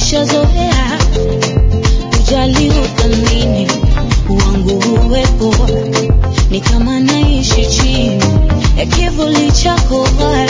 nishazoea ujali uthamini wangu uwepo ni kama naishi chini ya kivuli chako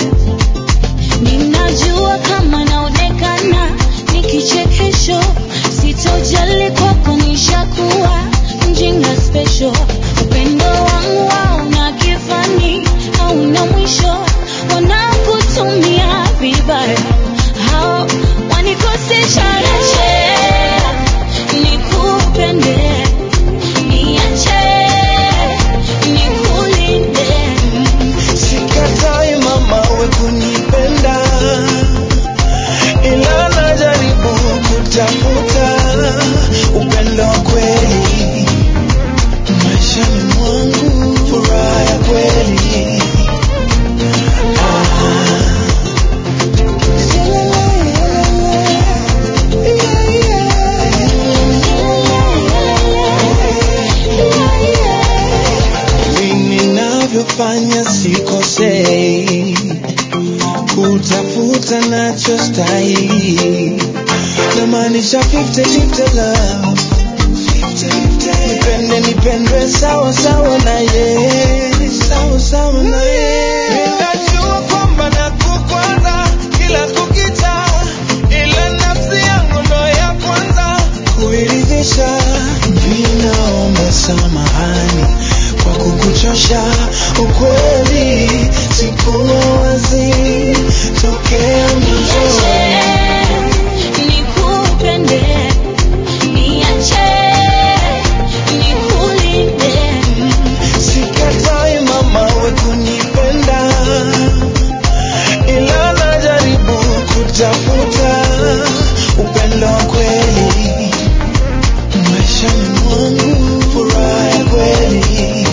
ninajua kama naonekana ni kichekesho sitojali kwako nishakuwa mjinga special upendo wangu hauna kifani hauna mwisho wanakutumia vibaya hao wanikosesha rejea nikupende niache nikulinde Sikatai mama we kunipenda, ila najaribu kutafuta upendo wa kweli maishani mwangu, furaha ya kweli Mimi ninavyofanya sikosei, kutafuta nachostahili, namaanisha 50-50 love. Nipende nipendwe sawa sawa na ye, sawa sawa na ye. Ninajua kwamba nakukwaza kila kukicha, ila nafsi yangu ndo ya kwanza kuiridhisha. Ninaomba samahani kwa kukuchosha, ukweli sikuwa wazi tokea mwanzoni. nikupende niache nikulinde Sikatai mama we kunipenda, ila najaribu kutafuta upendo wa kweli maishani mwangu, furaha ya kweli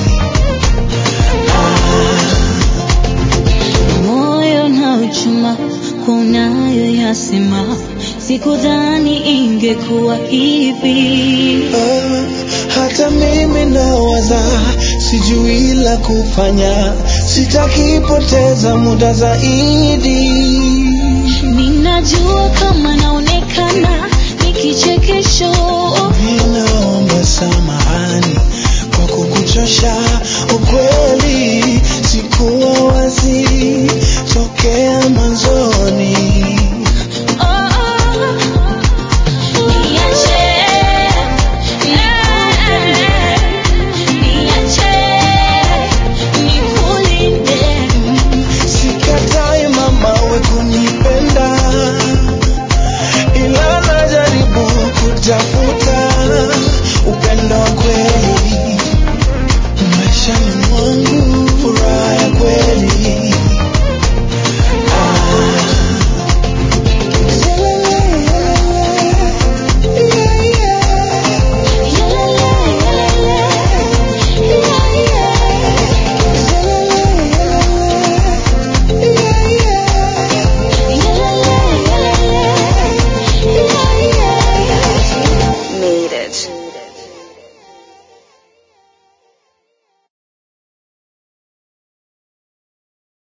moyo na uchuma kunayo yasema sikudhani ingekuwa hivi Ah, hata mimi nawaza, sijui la kufanya, sitaki poteza muda zaidi. ninajua kama naonekana